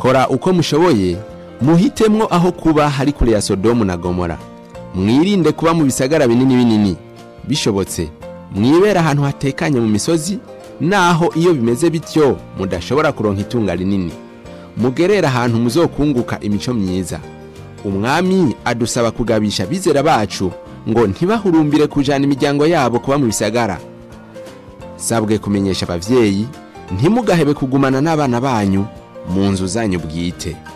kora uko mushoboye muhitemwo aho kuba hari kure ya sodomu na gomora mwirinde kuba mu bisagara binini binini bishobotse mwibera ahantu hatekanye mu misozi naho iyo bimeze bityo mudashobora kuronka itunga rinini mugerera ahantu muzokunguka imico myiza umwami adusaba kugabisha abizera bacu ngo ntibahurumbire kujana imiryango yabo kuba mu bisagara sabwe kumenyesha abavyeyi ntimugahebe kugumana n'abana banyu mu nzu zanyu bwite